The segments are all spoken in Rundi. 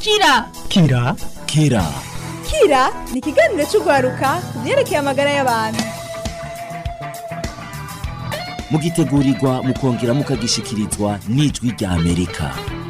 kira kira kira kira ni ikiganiro cy'urwaruka ku byerekeye amagara y'abantu mugitegurirwa mukongera mukagishikirizwa n'ijwi rya amerika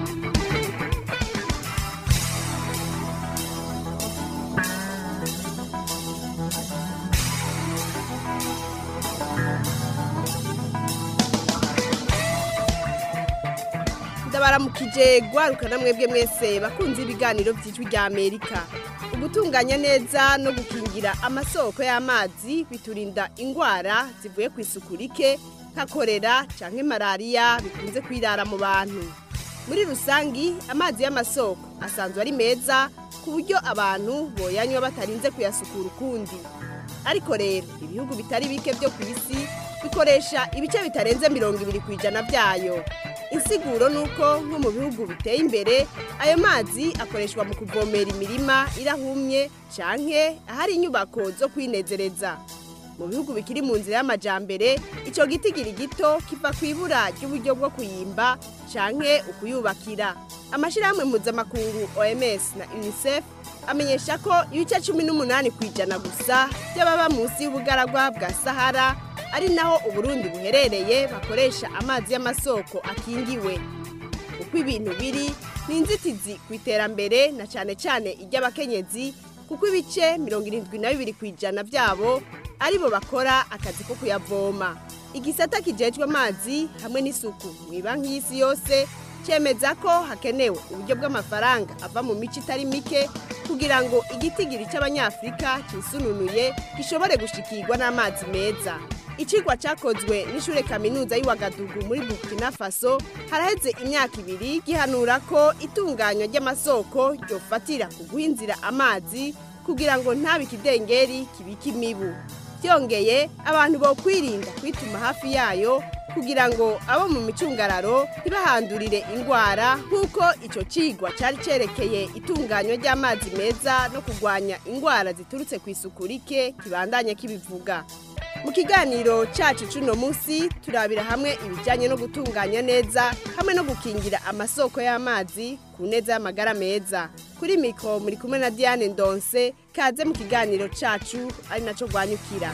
ndabaramukije gwaruka na mwebwe mwese bakunze ibiganiro by'ijwi rya amerika ugutunganya neza no gukingira amasoko y'amazi biturinda indwara zivuye ku isuku rike nka korera cyangwa malariya bikunze kwirara mu bantu muri rusangi amazi y'amasoko asanzwe ari meza ku buryo abantu boyanywa batarinze kuyasukura ukundi ariko rero ibihugu bitari bike byo ku isi bikoresha ibice bitarenze mirongo ibiri ku ijana byayo insiguro ni uko nko mu bihugu biteye imbere ayo mazi akoreshwa mu kuvomera imirima irahumye canke ahari inyubako zo kwinezereza mu bihugu bikiri mu nzira y'amajambere icyo gitigiri gito kiva ku ibura ry'uburyo bwo kuyimba canke ukuyubakira amashyirahamwe mpuzamakungu oms na unicef amenyesha ko ibice cumi n'umunani ku ijana gusa by'ababa munsi y'ubugaragwa bwa sahara ari naho uburundi buherereye bakoresha amazi y'amasoko akingiwe uko ibintu biri ni inzitizi ku iterambere na cyane cyane iry'abakenyezi kuko ibice mirongo irindwi na bibiri ku ijana byabo aribo bakora akazi ko kuyavoma igisata kijejwe amazi hamwe n'isuku mu banki y'isi yose cyemeza ko hakenewe uburyo bw'amafaranga ava mu mico itari mike kugira ngo igitigiri cy'abanyafurika cyisununuye gishobore gushikirwa n'amazi meza ikigwa cyakozwe n'ishure kaminuza y'Iwagadugu muri Burkina Faso haraheze imyaka ibiri gihanura ko itunganywa ry'amasoko ryofatira ku guhinzira amazi kugira ngo ntabe ikidengeri kibika imibu byongeye abantu bo kwirinda kwituma hafi yayo kugira ngo abo mu micungararo ntibahandurire indwara nk'uko icyo kigwa cyari cyerekeye itunganywa ry'amazi meza no kurwanya indwara ziturutse ku isuku rike kibandanya kibivuga mu kiganiro cyacu cy'uno munsi turabira hamwe ibijyanye no gutunganya neza hamwe no gukingira amasoko y'amazi ku neza y'amagara meza kuri mikoro muri kumwe na diane ndonse kaze mu kiganiro cyacu ari nacyo rwanyukira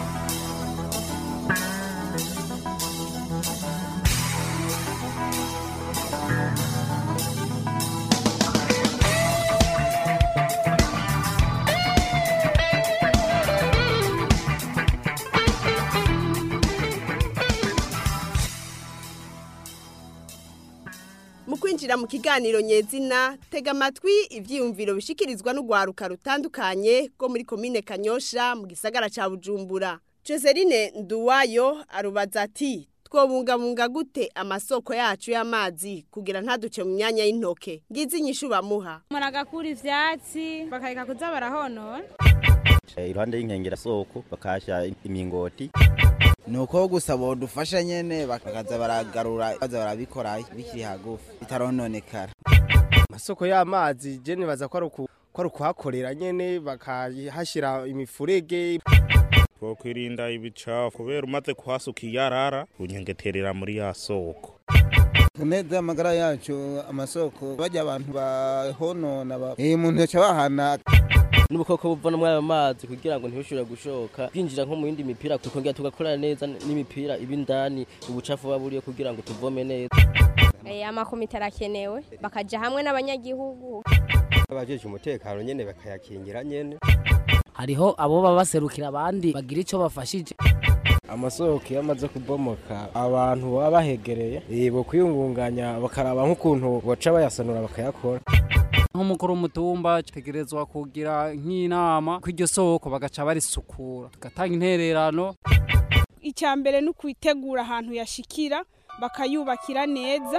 mu kwinjira mu kiganiro nyezina tega amatwi ibyiyumviro bishikirizwa n'urwaruka rutandukanye rwo muri komine kanyosha mu gisagara cya bujumbura joseline nduwayo arubaza ati twobungabunga gute amasoko yacu y'amazi kugira ntaduce mu myanya y'intoke ngizi inyishu bamuha muragakura ivyatsi bakareka kuza barahonora iruhande y'inkengera soko bakahasha imingoti nuko gusa bodufasha nyene bakaza baragarura baza barabikora bikiri hagufi bitarononekara amasoko y'amazi je nibaza ko ari uku- ko ari ukuhakorera nyene bakahashira imifurege twokwirinda ibicafu kubera umaze kuhasuka iyarara unyengeterera muri ya soko neza amagara yacu amasoko bajya abantu bahonona ba- eh umuntu yaca bahana n'ubukoko buva muri ayo mazi kugira ngo ntibishobore gushoka kwinjira nko mu yindi mipira tukongera tugakorana neza n'imipira iba indani ubucafu buba buriyo kugira ngo tuvome neza amakomite arakenewe bakaja hamwe n'abanyagihugu abajeje umutekano nyene bakayakingira nyene hariho abo baba baserukira abandi bagira icyo bafashije amasoko iyo amaze kubomoka abantu baba bahegereye eh, bo kwiyungunganya bakaraba nk'ukuntu boca bayasanura bakayakora nk'umukuru w'umutumba tegerezwa kugira nk'inama ko iryo soko bagaca barisukura tugatanga intererano icya mbere ni ukwitegura ahantu yashikira bakayubakira neza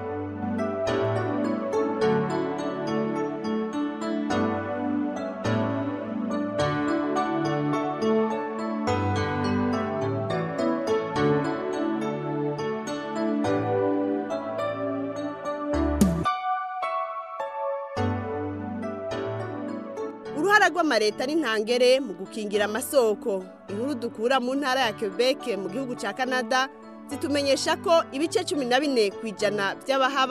uruhara rw'amareta n'intangere mu gukingira amasoko inkuru dukura mu ntara ya Quebec mu gihugu cya Canada zitumenyesha ko ibice cumi na bine ku ijana by'abahaba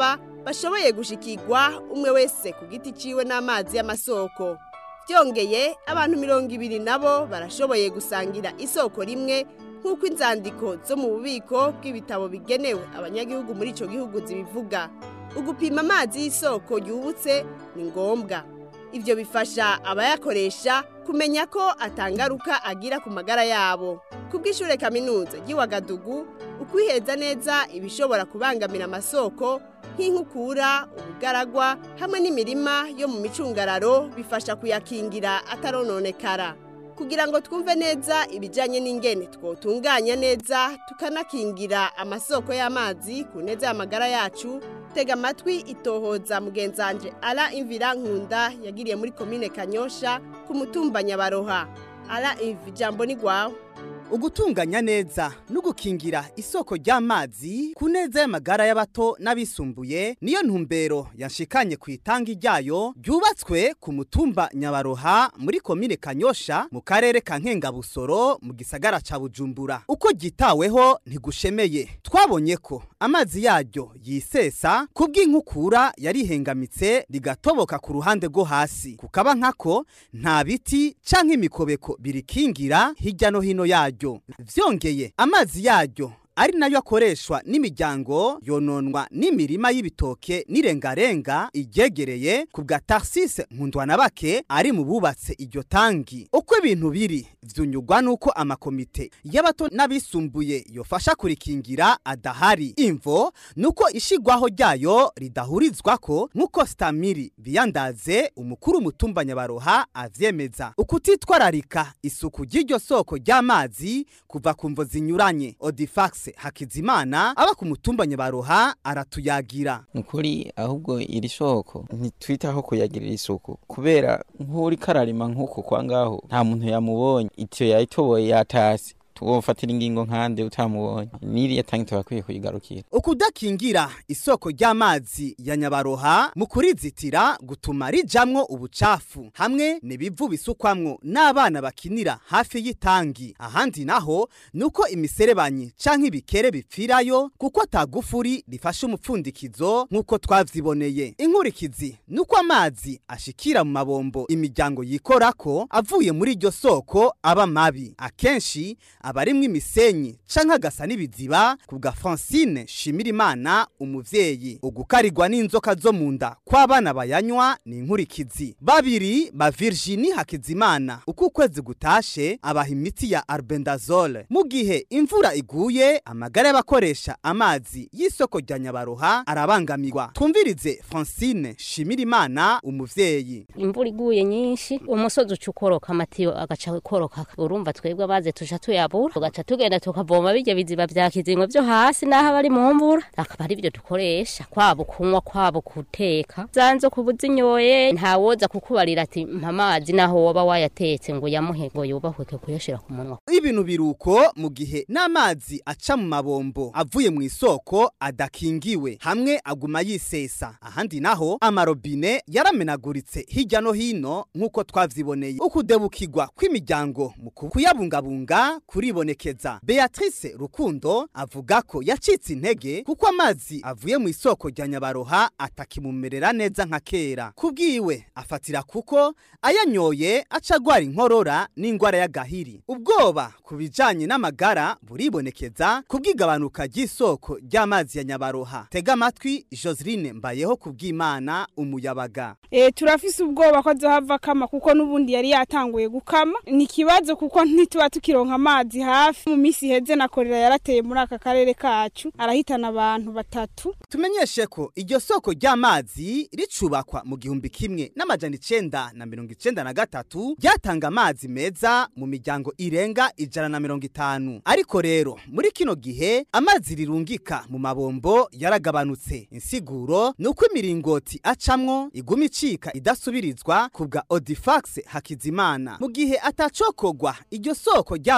bashoboye gushikirwa umwe wese ku giti ciwe n'amazi y'amasoko byongeye abantu mirongo ibiri nabo barashoboye gusangira isoko rimwe nk'uko inzandiko zo mu bubiko bw'ibitabo bigenewe abanyagihugu muri icyo gihugu zibivuga ugupima amazi y'isoko yubutse ni ngombwa ibyo bifasha abayakoresha kumenya ko atangaruka agira ku magara yabo ku bw'ishure kaminuza ry'iwagadugu ukwiheza neza ibishobora kubangamira amasoko nk'inkukura ubugaragwa hamwe n'imirima yo mu micungararo bifasha kuyakingira atarononekara kugira ngo twumve neza ibijyanye n'ingene twotunganya neza tukanakingira amasoko y'amazi ku neza y'amagara yacu tega amatwi itohoza mugenzanje ara imvira nkunda yagiriye muri komine kanyosha ku mutumba nyabaroha ara imvi ijambo ni rwawe ugutunganya neza no gukingira isoko ry'amazi ku neza y'amagara y'abato n'abisumbuye niyo ntumbero yanshikanye ku itangi ryayo ryubatswe ku mutumba nyabaroha muri komine kanyosha mu karere ka nkengabusoro mu gisagara ca bujumbura uko ryitaweho ntigushemeye twabonye ko amazi yaryo yisesa ku bw'inkukura yarihengamitse rigatoboka ku ruhande rwo hasi kukaba nkako nta biti canke imikobeko birikingira hirya no hino yaryo vyongeye amazi yaryo ari nayo akoreshwa n'imiryango yononwa n'imirima y'ibitoke n'irengarenga iryegereye ku bwa tarsise nkundwanabake ari mu bubatse iryo tangi uko ibintu biri vyunyugwa nuko amakomite y'abato n'abisumbuye yofasha kurikingira adahari imvo nuko ishigwaho ryayo ridahurizwako nk'uko stamiri biyandaze umukuru umutumba nyabaroha avyemeza ukutitwararika isuku ry'iryo soko ry'amazi kuva ku mvo zinyuranye odifax hakizimana aba ku mutumba nyabaroha aratuyagira nukuri ahubwo iri soko ntitwitaho kuyagirira isuku kubera nk'uri kararima nk'uko kwa ngaho nta muntu yamubonye itiyo yayitoboye yatasi tuwofatira ingingo nkande utamubonye niriya tangi tubakwiye kuyigarukira ukudakingira isoko ry'amazi ya nyabaroha mu kurizitira gutuma rijamwo ubucafu hamwe n'ibivu bisukwamwo n'abana bakinira hafi y'itangi ahandi naho nuko imiserebanyi canke ibikere bipfirayo kuko atagufuri rifasha umupfundikizo nk'uko twavyiboneye inkurikizi nuko amazi ashikira mu mabombo imiryango yikorako avuye muri iryo soko aba mabi akenshi abarimwo imisenyi canke agasa n'ibiziba ku bwa Francine Shimirimana umuvyeyi ugukarirwa n'inzoka zo mu nda kw'abana bayanywa ni inkurikizi babiri ba Virginie Hakizimana uko ukwezi gutashe abaha imiti ya Albendazole mu gihe imvura iguye amagara y'abakoresha amazi y'isoko rya Nyabaroha arabangamirwa twumvirize Francine Shimirimana umuvyeyi imvura iguye nyinshi umusozi uca ukoroka amatiyo agaca koroka urumva twebwe abaze tuja tuyabura tugaca tugenda tukavoma bijya biziba vya kizingo vyo hasi naho abari mu mvura akaba ari byo dukoresha kwabo kunywa kwabo guteka zanzo kubuzinyoye ntawoza kukubarira ati mpa amazi naho woba wayatetse ngo yamuhe ngo yubahweke kuyashira ku munwa ibintu biruko mu gihe n'amazi aca mu mabombo avuye mu isoko adakingiwe hamwe aguma yisesa ahandi naho amarobine yaramenaguritse hirya no hino nk'uko twavyiboneye ukudebukirwa kw'imiryango mu kuyabungabunga kuribonekeza beatrice rukundo avuga ko yacitse intege kuko amazi avuye mu isoko rya nyabaroha atakimumerera neza nka kera kubwiwe afatira kuko ayanyoye aca agwara inkorora n'ingwara y'agahiri ubwoba ku bijanye n'amagara buribonekeza kubw'igabanuka ry'isoko ry'amazi ya nyabaroha tega amatwi joseline mbayeho kubw'imana umuyabaga e, turafise ubwoba ko azohava kama kuko n'ubundi yari yatanguye gukama ni ikibazo kuko ntituba tukironka amazi hafi mu minsi iheze na korera yarateye muri aka karere kacu arahitana abantu batatu tumenyeshe ko iryo soko ry'amazi ricubakwa mu gihumbi kimwe n'amajana icenda na mirongo icenda na gatatu ryatanga amazi meza mu miryango irenga ijana na mirongo itanu ariko rero muri kino gihe amazi rirungika mu mabombo yaragabanutse insiguro ni uko imiringoti acamwo iguma icika idasubirizwa ku bwa odifax hakizimana mu gihe atacokogwa iryo soko ry'amazi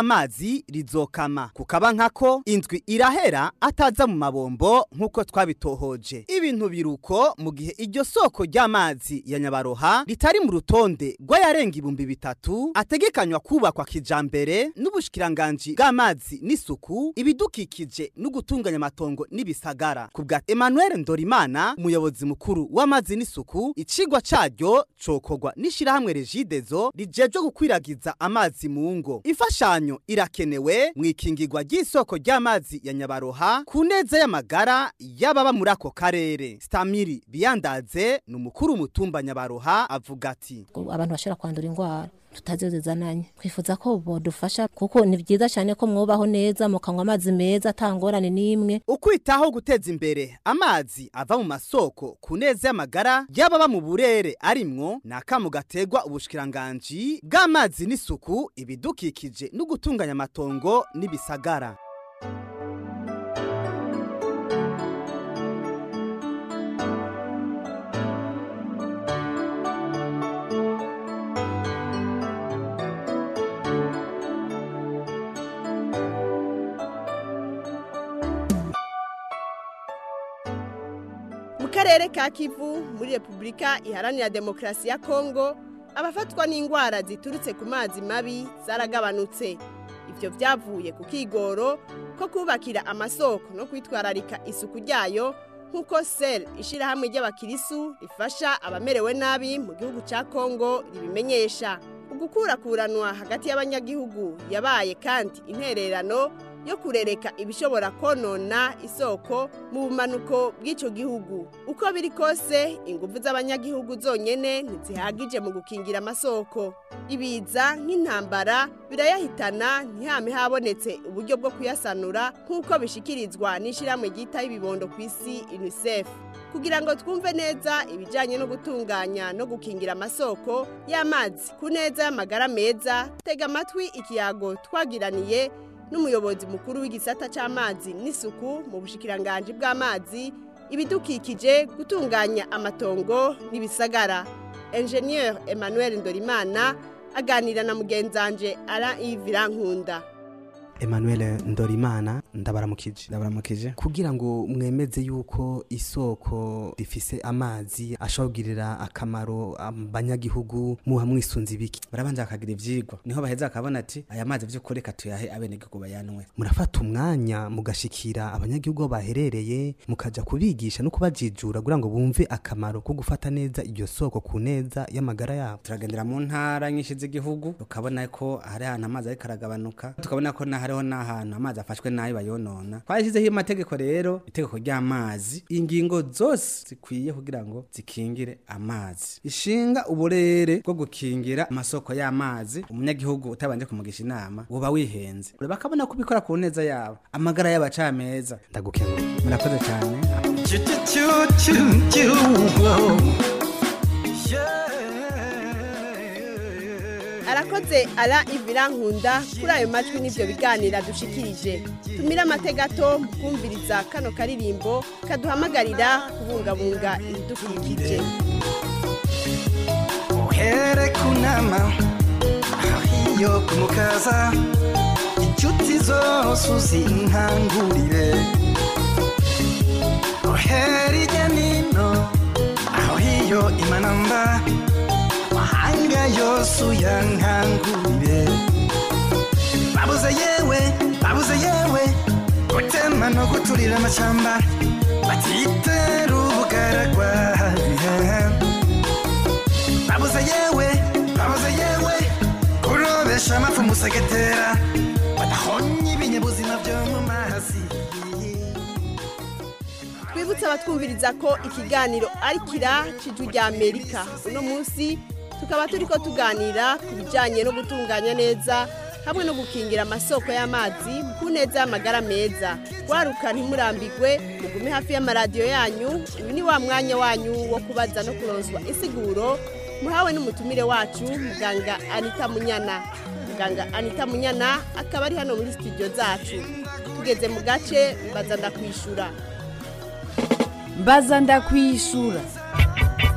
amazi rizokama kukaba nkako indwi irahera ataza mu mabombo nk'uko twabitohoje ibintu biruko mu gihe iryo soko ry'amazi ya nyabaroha ritari mu rutonde rw'ayarenga ibihumbi bitatu ategekanywa kubakwa kijambere n'ubushikiranganji bw'amazi n'isuku ibidukikije no gutunganya amatongo n'ibisagara ku bwa Emmanuel Ndorimana umuyobozi mukuru w'amazi n'isuku icigwa caryo cokorwa n'ishirahamwe Regidezo rijeje gukwiragiza amazi mu ngo imfashanyo irakenewe mu ikingirwa ry'isoko ry'amazi ya Nyabaroha ku neza y'amagara y'ababa muri ako karere Stamiri Biyandaze ni umukuru mutumba Nyabaroha avuga ati abantu bashobora kwandura indwara tutazizananye twifuza ko bodufasha kuko ni byiza cyane ko mwubaho neza mukanywa amazi meza atangorane n'imwe ukwitaho guteza imbere amazi ava mu masoko ku neza y'amagara y'ababa mu burere arimwo ni akamu gategwa ubushikiranganji bw'amazi n'isuku ibidukikije no gutunganya amatongo n'ibisagara mu karere ka kivu muri repubulika iharanira demokarasi ya kongo abafatwa n'indwara ziturutse ku mazi mabi zaragabanutse ibyo byavuye ku kigoro ko kubakira amasoko no kwitwararika isuku ryayo nk'uko sel ishyirahamwe ry'abakirisu rifasha abamerewe nabi mu gihugu cya kongo ribimenyesha ugukurakuranwa hagati y'abanyagihugu yabaye kandi intererano yo kurereka ibishobora konona isoko mu bumanuko bw'icyo gihugu uko biri kose ingufu z'abanyagihugu zonyine ntizihagije mu gukingira amasoko ibiza nk'intambara birayahitana ntihame habonetse uburyo bwo kuyasanura nk'uko bishikirizwa n'ishyirahamwe ryitaho ibibondo ku isi unicef kugira ngo twumve neza ibijyanye no gutunganya no gukingira amasoko y'amazi ku neza y'amagara meza tega amatwi ikiyago twagiraniye n'umuyobozi mukuru w'igisata cy'amazi n'isuku mu bushikiranganji bw'amazi ibidukikije gutunganya amatongo n'ibisagara enjeniyeri emmanuel ndorimana aganira na mugenzanje ara ivirankunda Emmanuel Ndorimana ndabaramukije ndabaramukije kugira ngo mwemeze yuko isoko rifise amazi ashobora akamaro abanyagihugu muha mwisunze ibiki barabanza bakagira ivyigwa niho baheza akabona ati aya mazi vy'ukuri reka tuyahe abenegihugu bayanwe murafata umwanya mugashikira abanyagihugu aho baherereye mukaja kubigisha no kubajijura kugira ngo bumve akamaro ko gufata neza iryo soko ku neza y'amagara yabo turagendera mu ntara nyinshi z'igihugu tukabona ko hari ahantu amazi ariko aragabanuka tukabona ko na hariho n'ahantu amazi afashwe nabi bayonona twashyizeho amategeko rero itegeko ry'amazi ingingo zose zikwiye kugira ngo zikingire amazi ishinga uburere bwo gukingira amasoko y'amazi umunyagihugu utabanje kumugisha inama uba wihenze bakabona ko ubikora ku neza yabo amagara yabo aca meza ndagukenguye murakoze cyane arakoze ara ivirankunda kuri ayo majwi n'ibyo biganira dushikirije tumire amategato mu kumviriza kano karirimbo kaduhamagarira kubungabunga ibidukikije uhere kunama iyo kumukaza inshuti zose uzinkangurire uhere ijya nino aho hiyo imanamba mahanga yose uyankangurire babuze yewe babuze yewe gutema no guturira amashamba batitera ubugaragwa babuze yewe babuze yewe kurobesha amafu musegetera badahonye ibinyabuzima byo mu mazi twibutse abatwumviriza ko ikiganiro ari kira cy'ijwi rya amerika uno munsi tukaba turi ko tuganira ku bijyanye no gutunganya neza hamwe no gukingira amasoko y'amazi ku neza y'amagara meza waruka ntimurambigwe mugume hafi y'amaradiyo yanyu uyu ni wa mwanya wanyu wo kubaza no kuronswa insiguro muhawe n'umutumire wacu muganga anita munyana muganga anita munyana akaba ari hano muri studio zacu tugeze mu gace mbaza ndakwishura mbaza ndakwishura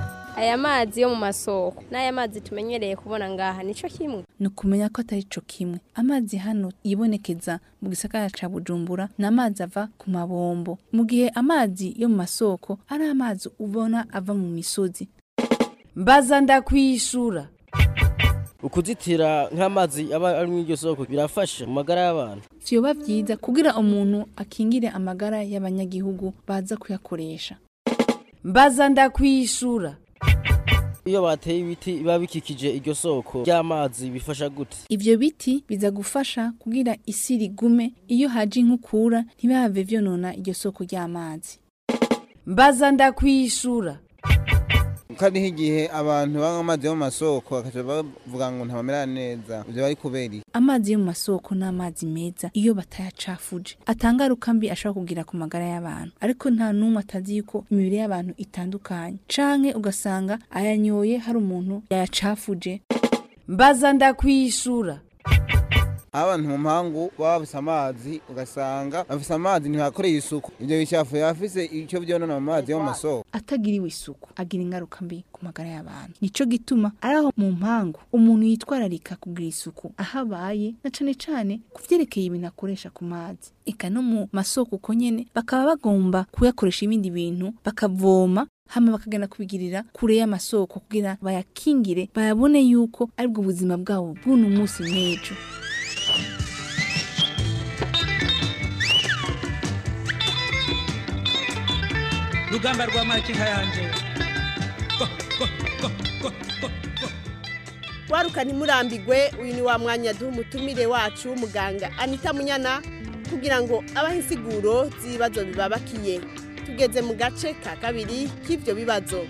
aya mazi yo mu masoko n'aya mazi tumenyereye kubona ngaha nico kimwe ni ukumenya ko atari co kimwe amazi hano yibonekeza mu gisagara ca bujumbura ni amazi ava ku mabombo mu gihe amazi yo mu masoko ari amazi ubona ava mu misozi mbaza ndakwishura ukuzitira nk'amazi aba ari muri iryo soko birafasha mu magara y'abantu vyoba vyiza kugira umuntu akingire amagara y'abanyagihugu baza kuyakoresha mbaza ndakwishura iyo bateye ibiti biba bikikije iryo soko ry'amazi bifasha gute ivyo biti biza gufasha kugira isi rigume iyo haje inkukura ntibihave vyonona iryo soko ry'amazi mbaza ndakwishura kariho igihe abantu banywa amazi yo mu masoko bakaca bavuga ngo ntabamera neza ivyo bari kubera iki amazi yo mu masoko ni amazi meza iyo batayacafuje atangaruka mbi ashobora kugira ku magara y'abantu ariko nta n'umwe atazi yuko imibiri y'abantu itandukanye canke ugasanga ayanyoye hari umuntu yayacafuje mbaza ndakwishura aho abantu mu mpangu baba bafise amazi ugasanga bafise amazi ntibakoreye isuku ivyo bicafu yafise ico vyonona mu mazi yo mu masoko atagiriwe isuku agira ingaruka mbi ku magara y'abantu nico gituma ari aho mu mpangu umuntu yitwararika kugira isuku aho abaye na cane cane ku vyerekeye ibintu akoresha ku mazi eka no mu masoko uko nyene bakaba bagomba kuyakoresha ibindi bintu bakavoma hama bakagenda kubigirira kure y'amasoko kugira bayakingire bayabone yuko aribwo buzima bwabo bw'uno munsi n'ejo rugamba rwa makinka yanje waruka ntimurambigwe uyu ni wa mwanya duha umutumire wacu w'umuganga anita munyana kugira ngo abahe insiguro z'ibibazo bibabakiye tugeze mu gace ka kabiri k'ibyo bibazo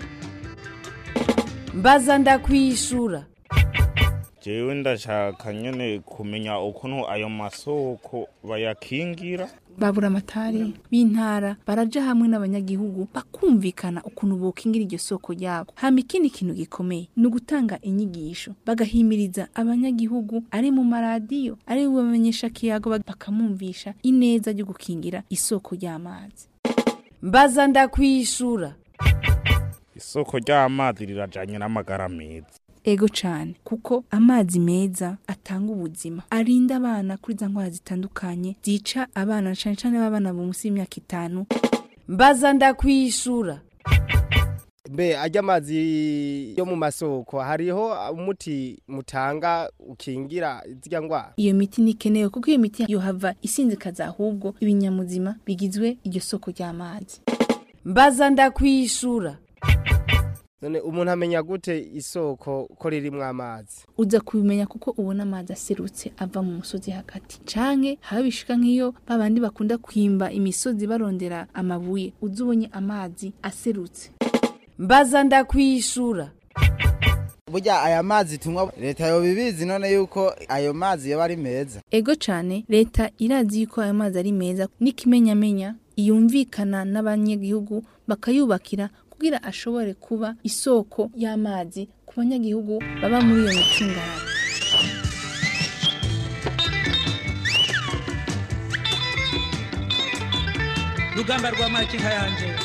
mbaza ndakwishura jewe ndashaka nyene kumenya ukuntu ayo masoko bayakingira babura amatari b'intara baraja hamwe n'abanyagihugu bakumvikana ukuntu bokingira iryo soko ryabo hama ikindi kintu gikomeye ni ugutanga inyigisho bagahimiriza abanyagihugu ari mu maradiyo ari bamenyesha kiyago bakamumvisha ineza ryo gukingira isoko ry'amazi mbaza ndakwishura isoko ry'amazi rirajanye n'amagara meza ego cane kuko amazi meza atanga ubuzima arinda abana kuri za ndwara zitandukanye zica abana cane cane b'abana bo munsi y'imyaka itanu mbaza ndakwishura mbe ajya amazi yo mu masoko hariho umuti mutanga ukingira zirya ndwara iyo miti ntikenewe kuko iyo miti yohava isinzikaza ahubwo ibinyamuzima bigizwe iryo soko ry'amazi mbaza ndakwishura none umuntu amenya gute isoko ko ririmwo amazi uza kubimenya kuko ubona amazi aserutse ava mu musozi hagati canke habishika nk'iyo babandi bakunda kwimba imisozi barondera amabuye uza ubonye amazi aserutse mbaza ndakwishura burya aya mazi tunywa leta yobibizi none yuko ayo mazi yoba ari meza ego cane leta irazi yuko ayo mazi ari meza n'ikimenyamenya yumvikana n'abanyagihugu bakayubakira kugira ashobore kuba isoko y'amazi ku banyagihugu baba muri iyo micungararo rugamba rwa makinka yanje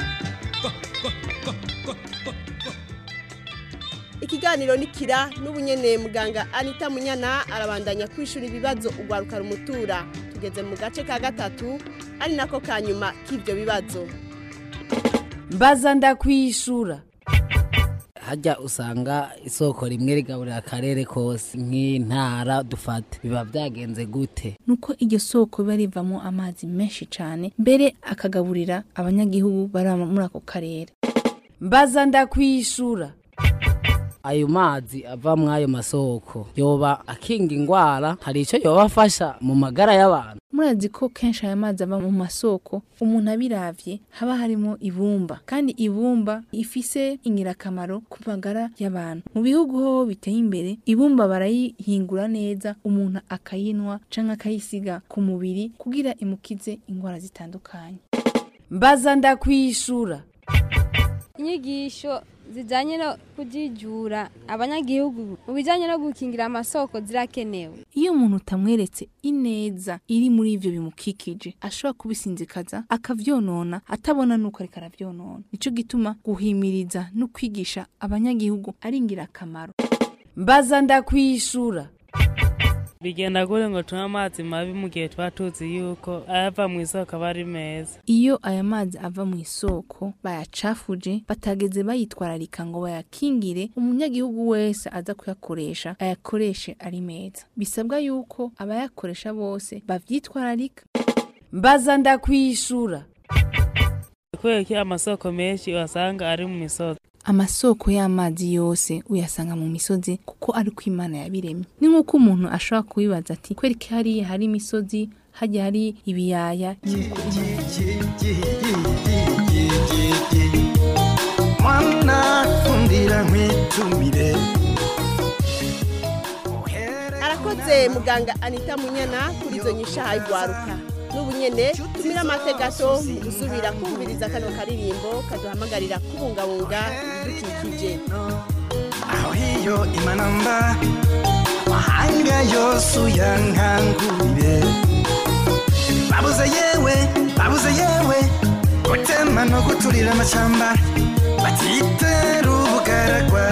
ikiganiro nikira n'ubunyene muganga anita munyana arabandanya kwishura ibibazo ugwaruka rumutura tugeze mu gace ka gatatu ari nako ka nyuma k'ibyo bibazo mbaza ndakwishura hajya usanga isoko rimwe rigaburira akarere kose nk'intara dufata biba byagenze gute nuko iryo soko biba rivamo amazi menshi cyane mbere akagaburira abanyagihugu bari muri ako karere mbaza ndakwishura ayo mazi ava muri ayo masoko yoba akinga indwara hari icyo yoba afasha mu magara y'abantu murazi ko kenshi aya mazi ava mu masoko umuntu abiravye haba harimo ibumba kandi ibumba ifise ingirakamaro ku magara y'abantu mu bihugu ho biteye imbere ibumba barayihingura neza umuntu akayinwa canke akayisiga ku mubiri kugira imukize indwara zitandukanye mbaza ndakwishura inyigisho zijanye no kujijura abanyagihugu mu bijanye no gukingira amasoko zirakenewe iyo umuntu utamweretse ineza iri muri ivyo bimukikije ashobora kubisinzikaza akavyonona atabona nuko ariko aravyonona nico gituma guhimiriza no kwigisha abanyagihugu ari ingirakamaro mbaza ndakwishura bigenda gute ngo tunywe amazi mabi mu gihe tuba tuzi yuko ayava mu isoko aba ari meza iyo aya mazi ava mu isoko bayacafuje batageze bayitwararika ngo bayakingire umunyagihugu wese aza kuyakoresha ayakoreshe ari meza bisabwa yuko abayakoresha bose bavyitwararika mbaza ndakwishura kubera ko amasoko menshi wasanga ari mu misozi amasoko y'amazi yose uyasanga mu misozi kuko ari ko imana yabiremye ni nk'uko umuntu ashobora kubibaza ati kwereka hariya hari imisozi hajya hari ibiyaya mwana fundira nkwitumire arakoze muganga anita munyana kuri izo nyishaha igwaruka n'ubu nyene tumira amate gato mu gusubira kumviriza kano karirimbo kaduhamagarira kubungabunga ibidukikije aho hiyo imanamba amahanga yose uyankangurire babuze yewe babuze yewe gutema no guturira amacamba batitera ubugaragwa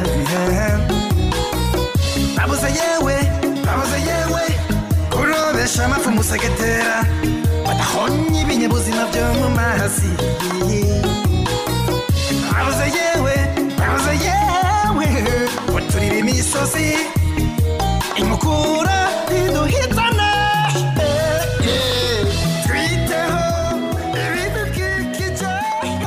babuze yewe babuze yewe kurobesha amafu musegetera badahonye ibinyabuzima byo mu mazi babuze yewe babuze yewe guturira imisozi inkukura iduhitana Eh, eh, twiteho ibidukikije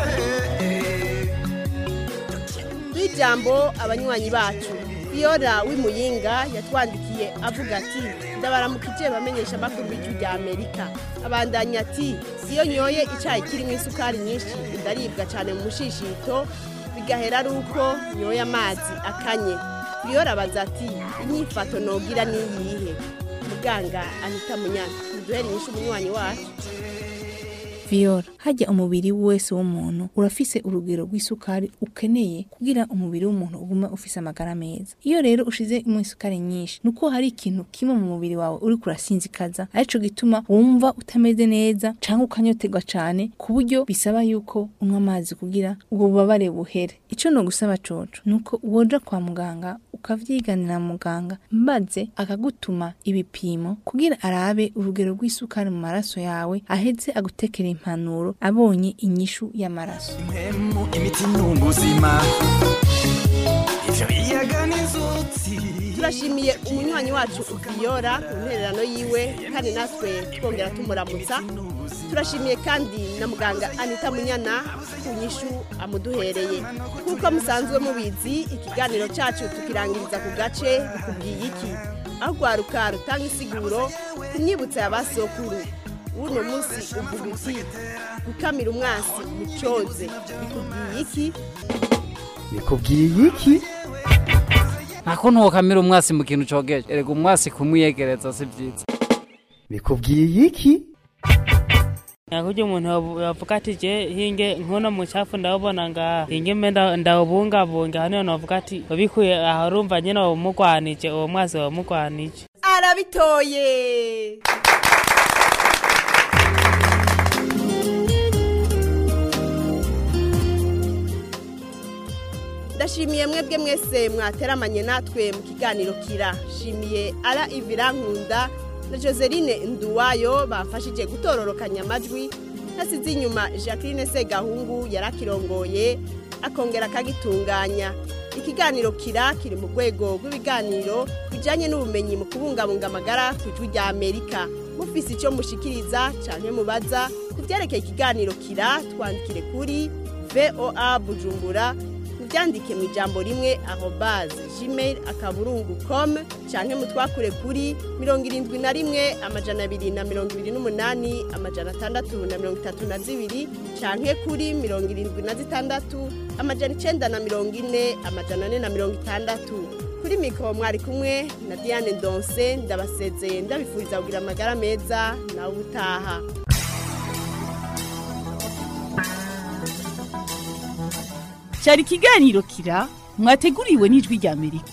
n'ijambo abanywanyi bacu Fiora w'imuyinga yatwandikiye avuga ati ndabaramukije bamenyesha amakuru b'ijwi rya amerika abandanya ati iyo nyoye icyayi kirimo isukari nyinshi ndaribwa cyane mu mushishito bigahera ari uko nyoye amazi akanye Fiora abaza ati inyifato nogira niyihe muganga anita munyana muduhere inyishu umunywanyi wacu Viola hajya umubiri wese w'umuntu urafise urugero rw'isukari ukeneye kugira umubiri w'umuntu ugume ufise amagara meza iyo rero ushize mu isukari nyinshi nuko hari ikintu kimwe mu mubiri wawe uri kurasinzikaza arico gituma wumva utameze neza canke ukanyoterwa cane ku buryo bisaba yuko unywa amazi kugira ubwo bubabare buhere ico no gusaba coco nuko woja kwa muganga ukavyiganira muganga maze akagutuma ibipimo kugira arabe urugero rw'isukari mu maraso yawe aheze agutekera impanuro abonye inyishu y'amaraso impemu imiti n'ubuzima ivyo biyaga n'inzuzi turashimiye umunywanyi wacu Fiora ku ntererano yiwe kandi natwe twongera tumuramutsa turashimiye kandi na muganga anita munyana ku nyishu amuduhereye nk'uko musanzwe mubizi ikiganiro cyacu tukirangiriza ku gace bikubwiye iki aho rwaruka rutanga isiguro ku myibutso ya basokuru uno munsi uvuga uti gukamira umwasi mucoze bikubwiye iki bikubwiye iki ntako ntukamira umwasi mu kintu cogeje erega umwasi kumwiyegereza si byiza bikubwiye iki nakurya umuntu yavu- yavuga ati je hinge nkono mucafu ndawubona ngaha hinge mbe nda- ndawubungabunga hano novuga ati wabikuye aho urumva nyene wamugwanije uwo mwasi wamugwanije arabitoye ndashimiye mwebwe mwese mwateramanye natwe mu kiganiro kira shimiye ara ivira nkunda na joseline nduwayo bafashije gutororokanya amajwi nasize inyuma jacqueline segahungu yarakirongoye akongera akagitunganya ikiganiro kira kiri mu rwego rw'ibiganiro bijyanye n'ubumenyi mu kubungabunga amagara ku ijwi rya amerika mufise icyo mushikiriza cyane mubaza ku byerekeye ikiganiro kira twandikire kuri voa bujumbura mubyandike mu ijambo rimwe arobaze gmail akaburungu com canke mutwakure kuri mirongo irindwi na rimwe amajana abiri na mirongo ibiri n'umunani amajana atandatu na mirongo itatu na zibiri canke kuri mirongo irindwi na zitandatu amajana icenda na mirongo ine amajana ane na mirongo itandatu kuri mikoro mwari kumwe na diane ndonse ndabasezeye ndabifuriza kugira amagara meza nawe utaha cyari ikiganiro kira mwateguriwe n'ijwi rya amerika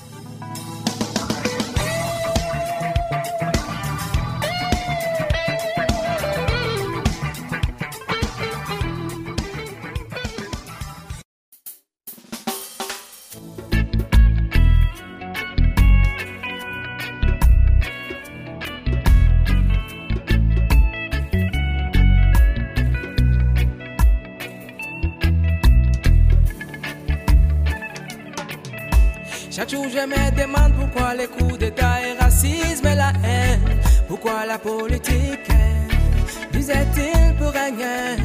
Chaque jour je me demande pourquoi les coups d'état et racisme et la haine Pourquoi la politique disait-il pour régner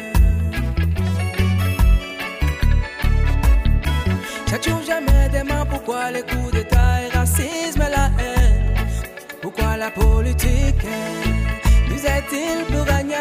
Chaque jour je me demande pourquoi les coups d'état et racisme et la haine Pourquoi la politique disait-il pour régner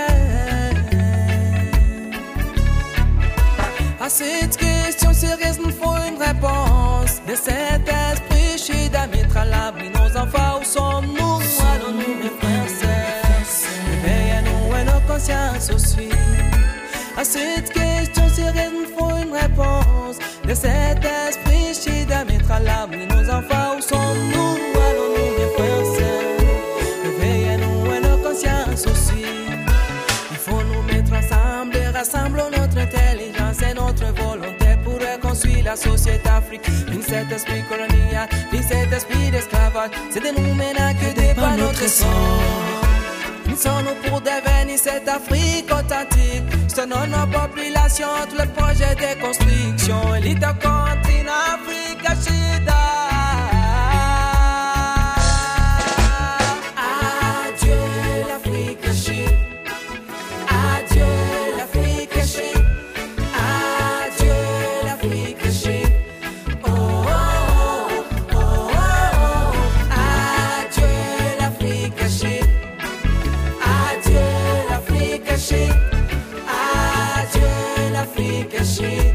À cette question sérieuse, nous faut une réponse. De cet esprit, je suis mettre à l'abri nos enfants. Où sommes-nous Allons-nous, mes frères et sœurs Réveillez-nous et nos consciences aussi. À cette question sérieuse, nous faut une réponse. De cet esprit, je suis mettre à l'abri nos enfants. Où sommes-nous Allons-nous, mes frères et sœurs Réveillez-nous et nos consciences aussi. Il faut nous mettre ensemble et rassembler notre intelligence et notre volonté pour reconstruire la société africaine. Ni cet esprit colonial, ni cet esprit d'esclavage, c'est de nous maintenant que débat notre sang. Nous sommes pour devenir cette Afrique authentique. Selon nos populations, tout le projet de construction. Élite continent Afrique, Adieu l'Afrique chérie. Adieu l'Afrique chérie. Adieu l'Afrique chérie. Oh, oh, oh, oh, oh. Adieu l'Afrique chérie. Adieu l'Afrique chérie. Adieu l'Afrique chérie.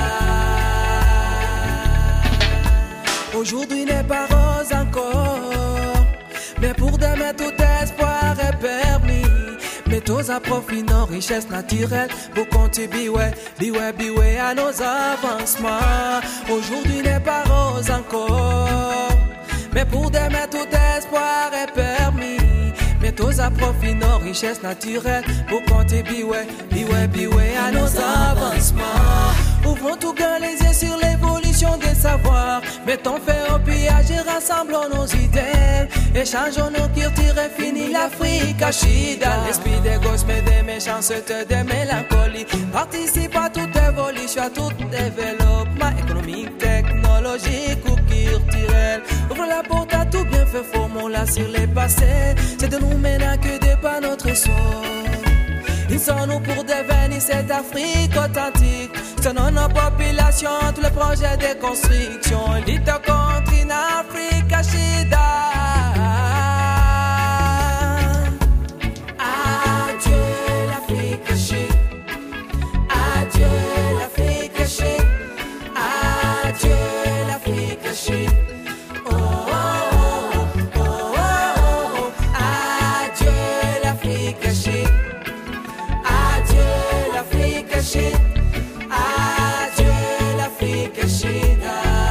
Aujourd'hui n'est pas rose encore, mais pour demain tout espoir est permis. Mettons à profit nos richesses naturelles pour contribuer, biway, biway à nos avancements. Aujourd'hui n'est pas rose encore, mais pour demain tout espoir est permis. Mettons à profit nos richesses naturelles pour contribuer, biway, biway à nos avancements. Ouvrons tout grand les yeux sur l'évolution des savoirs. Mettons fait au pillage et rassemblons nos idées. Échangeons nos cultures et finis l'Afrique à Chida. L'esprit des gosses, mais des méchancetés, des mélancolies. Participe à toute évolution, à tout développement économique, technologique ou culturel. Ouvre la porte à tout bien fait, formons-la sur les passés. C'est de nous maintenant que dépend notre sort. Ils sont nous pour devenir cette Afrique authentique. Selon nos populations, tous les projets de construction. L'État continent Afrique à Adieu l'Afrique chérie. Adieu l'Afrique chérie. Adieu l'Afrique chérie. Oh, oh, oh, oh, oh, oh. Adieu l'Afrique chérie. Adieu l'Afrique chérie. Adieu l'Afrique chérie.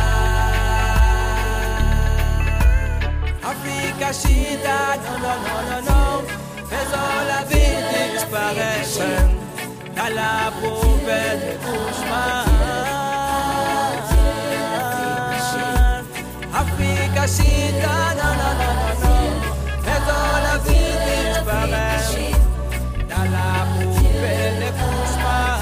Afrique chérie. Non, non, non, non, non. Faisons la vie disparaître. À la poubelle des cauchemars. Afrique chérie. Non, non, non, non, non. Faisons la vie disparaître. Dans la poubelle des cauchemars.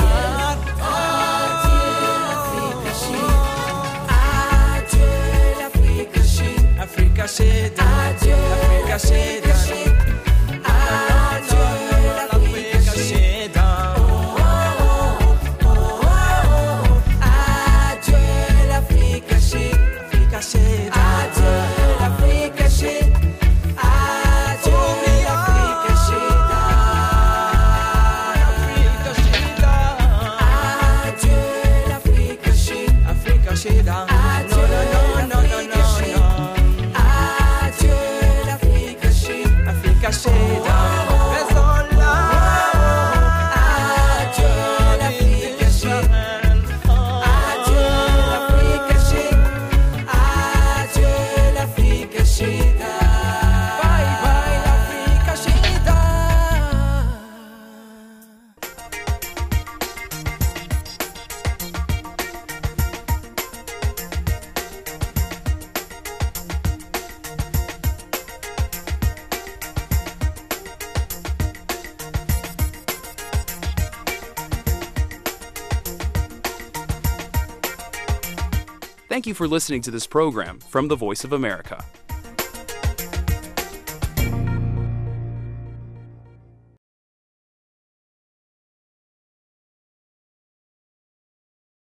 Adieu l'Afrique chérie. Afrique chérie. Adieu l'Afrique chérie. Adieu l'Afrique chérie. Adieu l'Afrique chérie. Afrique chérie. Adieu l'Afrique chérie. Adieu l'Afrique chérie. Adieu l'Afrique chérie. Afrique chérie. Adieu l'Afrique chérie. Adieu l'Afrique chérie. Afrique chérie. Faisons-la. Adieu l'Afrique chérie. Thank you for listening to this program from the Voice of America.